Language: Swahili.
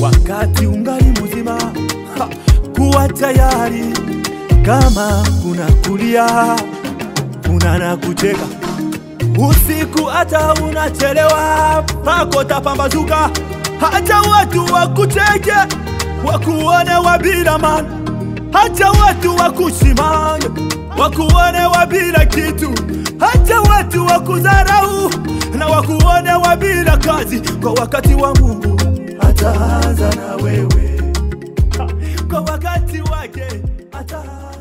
wakati ungali mzima, ha, kuwa tayari kama kuna kulia, kuna na kucheka usiku, hata unachelewa pako tapambazuka, hata watu wakucheke wakuone wabila maana, hata watu wakusimanga wakuone wabila kitu, hata watu wakudharau na wakuone wabila kazi. Kwa wakati wa Mungu ataanza na wewe, kwa wakati wake ataanza